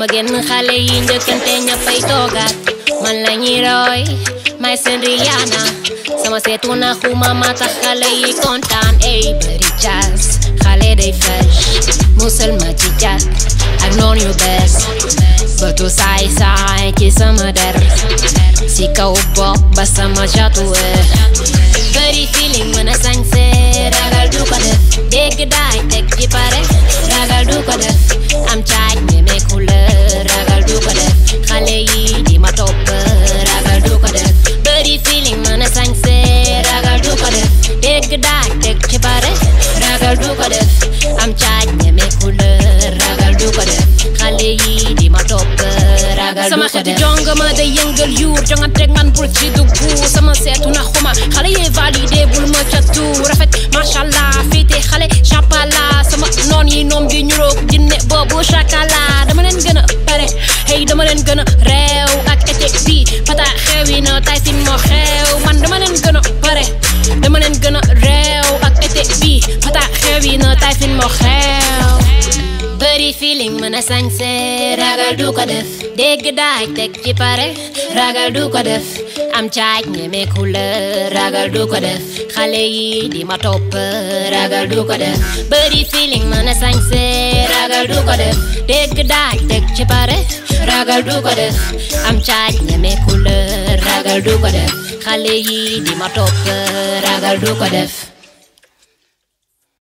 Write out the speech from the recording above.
ma génn xale yi njëkkante ñëppay toogaat man la ñuy roy may seen Rihanna sama seetu na xuma ma tax xale yi kontaan ey bëri jazz xale day fresh musal ma ci jàkk ak noon yu bees bëtu saay saay ci sama der si kaw bopp ba sama jatuwe bëri feeling mën a sañse ragal du ko def dégg daay teg ci pare ragal du ko def am caaj ñeme couleur ragal du ko def xale yi di ma topp ragal du ko def bëri feeling mën a sañse ragal du ko def dégg daay teg ci pare ragal du ko def am caaj ñeme couleur ragal du ko def xale yi di ma topp ragal du sama ko xeetu def jongama day yëngal yuur jonganteeg man bul ci dugg sama seetu na xuma xale yee validé bul ma catu rafet machallah fiite xale chapala sama noon yi noom di ñuroog jinne boobu chakala dama leen gën a pare hey dama leen gën a réew ak été bi pata xewi na tay sin moo xew man dama leen gën a pare dama leen gën a réew ak été bi pata xewi na tay sin moo xew bëri feeling mën a sañse ragal du ko def dégg daaj teg ci pare ragal du ko def am caaj ñeme couleur ragal du ko def xale yi di ma topp ragal du ko def bëri feeling mën a sañse ragal du ko def dégg daaj teg ci pare ragal du ko def am caaj ñeme couleur ragal du ko def xale yi di ma topp ragal du ko def